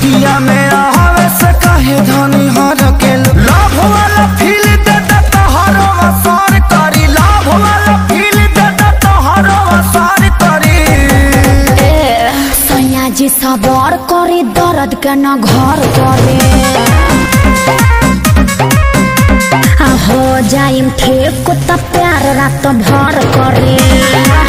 रतिया में आवे से कहे धनी हर के लाभ वाला फील दे दे तोहरो असर करी लाभ वाला फील दे दे तोहरो असर करी ए सैया जी सबर करे दर्द के न घर करे आ हो जाइम ठीक त प्यार रात भर करे